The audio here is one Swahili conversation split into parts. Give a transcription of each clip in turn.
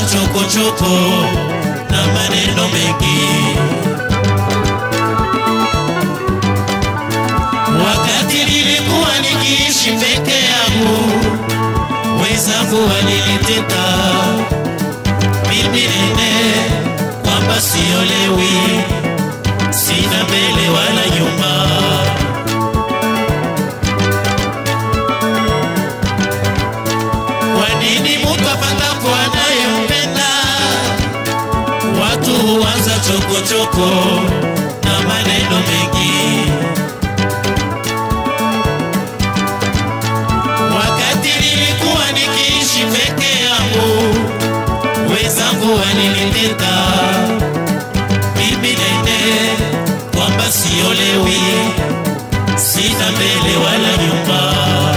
chokochoko na maneno mengi. Wakati nilikuwa nikiishi peke yangu, wenzangu waliniteta mimi nene kwamba siolewi, sina mbele wala nyuma. Kwa nini mtu apatapo anayempenda? Watu huanza chokochoko na maneno mengi. Wakati nilikuwa nikiishi peke yangu, wenzangu waliniteta mimi nene kwamba siolewi, sina mbele wala nyuma.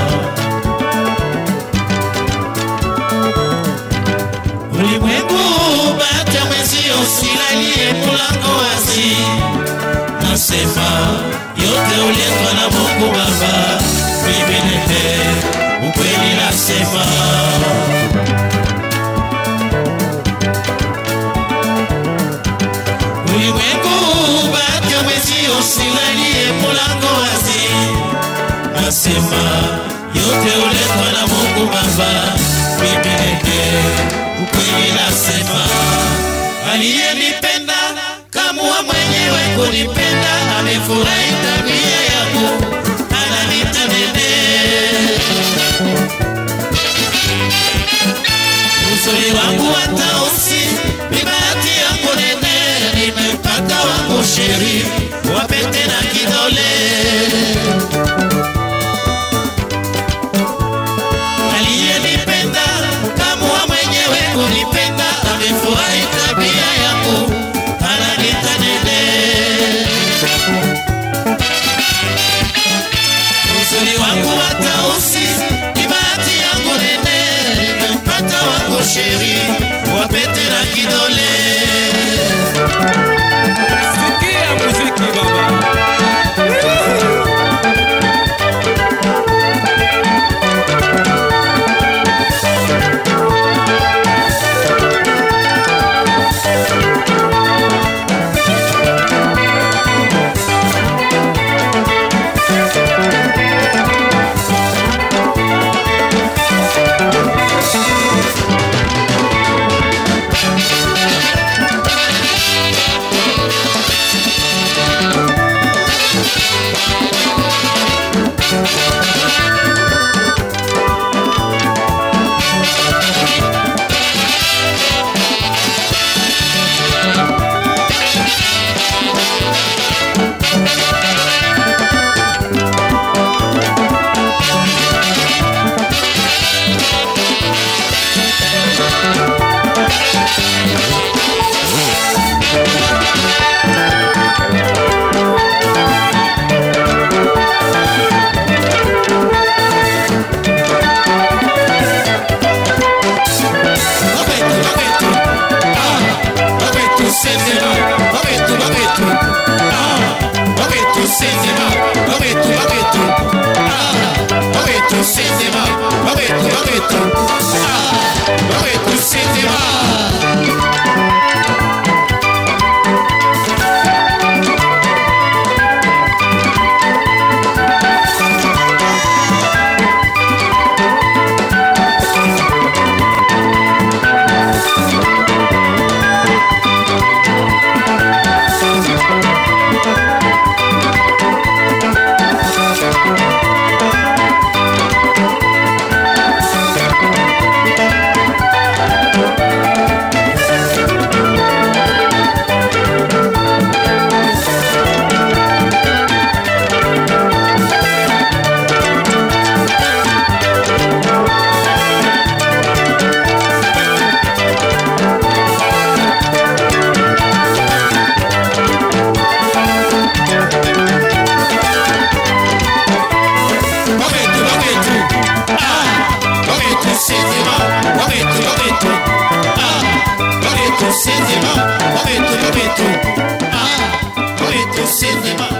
Ulimwengu bata mwenzio, usilalie mlango wazi. Nasema yote uletwa na Mungu Baba, mimi nende ukweli nasema. Ulimwengu bata mwenzio, usilalie mlango wazi. Nasema yote uletwa na Mungu Baba, mimi nende ukweli nasema. Aliyenipenda kamua mwenyewe kunipenda, amefurahi tabia yangu, ananita nene. Uzuri wangu wa tausi ni bahati yangu nene, nimempata wangu sheri wa pete na kidole. Aliyenipenda kamua mwenyewe kunipenda, amefurahi tabia yangu, ananita nene. Uzuri wangu wa tausi ni bahati yangu nene, nimempata wangu sheri wa pete na kidole. Sikia muziki baba. Cinema, momento, momento. Ah, momento, cinema.